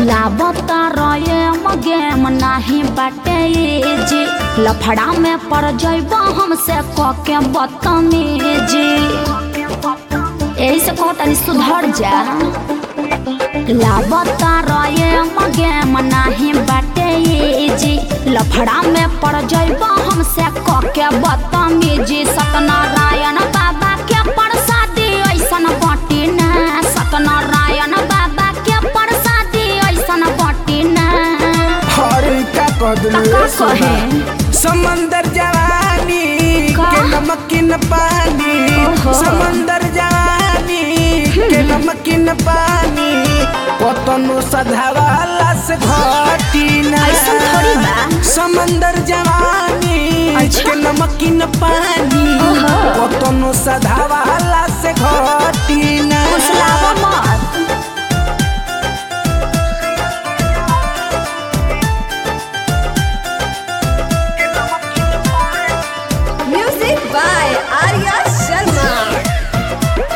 लाबता रहे गेम नाही बाटे जी लफड़ा में पड़ जइब हमसे कके बदतमीजी यही से कहो तनी सुधर जा लाबता रहे गेम नाही बाटे जी लफड़ा में पड़ जइब हमसे कके बदतमीजी सत्यनारायण बाबा के प्रसादी ऐसन बटी ना सत्यनारायण बाबा के प्रसादी ऐसन बटी ना हरे का कदलू का कहे समंदर जवानी का? के नमकीन पानी ओहो। समंदर जवानी के नमकीन पानी कतनो सधावाला से घटी ना ऐसन थोड़ी बा। समंदर जवानी अच्छा। के नमकीन पानी ओहो। कतनो सधावाला से घटी ना फुसलावा मत Music by Arya Sharma.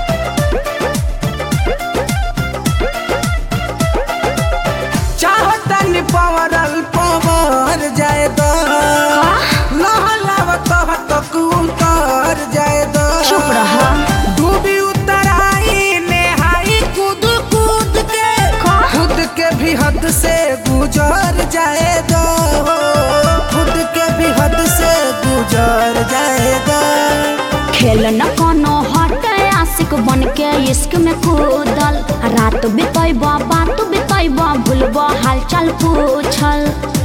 चाहतन पवरल पवर जाए दो लहलाव तब तक उतर जाए दो चुप रहा। डूबी उतराई नेहाई कूद कूद के का? खुद के भी हद से गुजर जाए दो खुद के भी हद से गुजर जाए दो खेल न कोनो हट आशिक बन के इश्क में कूदल रात बितैब बात बितैब भूलब हाल चाल पूछल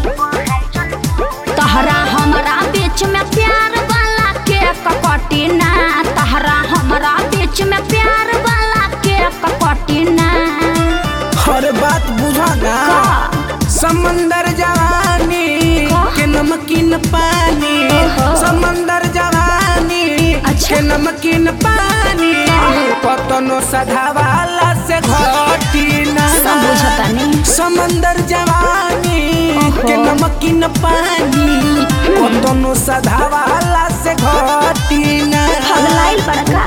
तहरा हमरा बीच में प्यार वाला के ककटी ना तहरा हमरा बीच में प्यार वाला के ककटी ना हर बात बुझा ना का? समंदर जवानी का? के नमकीन पानी ओहो। समंदर जवानी अच्छा। के नमकीन पानी कतनो सधावाला से घटी ना सब बुझतानी समंदर जवानी ओहो। के नमकीन पानी कतनो सधावाला से घटी ना हगलाइल बड़का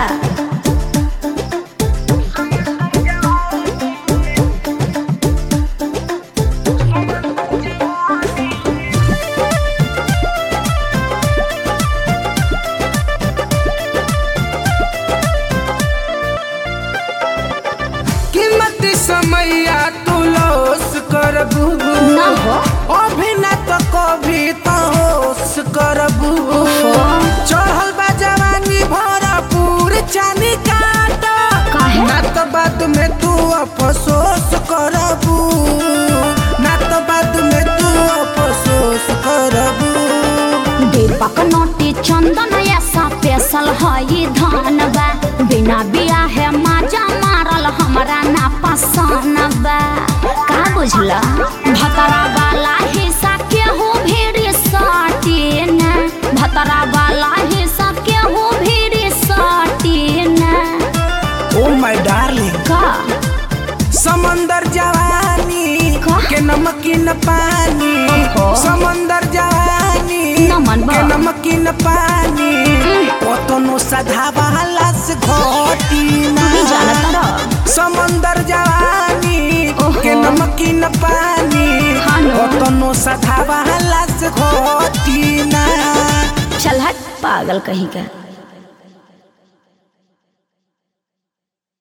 कीमत समैया तू लोस करबू ना हो। अभी न तो कभी तो होश करबू ओहो। चढ़ल बा जवानी भरपूर चानी काट काहे? ना तो बाद में तू अफसोस करबू ना तो बाद में तू अफसोस करबू दीपक नोटी चंदन ऐसा पेशल हई धन बा बिना बिया है माजा मारल हमरा ना पसंद बा का बुझला भतरा वाला हिस्सा केहू भीड़ सटी ना भतरा वाला हिस्सा केहू भीड़ सटी ना ओ माय डार्लिंग का समंदर जवानी का? के नमकीन पानी ओहो। समंदर जवानी नमन बा। के नमकीन पानी कतनो सधावाला से घटी ना भी जानत रह समंदर जवानी ओहो। के नमकीन पानी हाँ न। कतनो सधावाला से घटी ना चल हट पागल कहीं का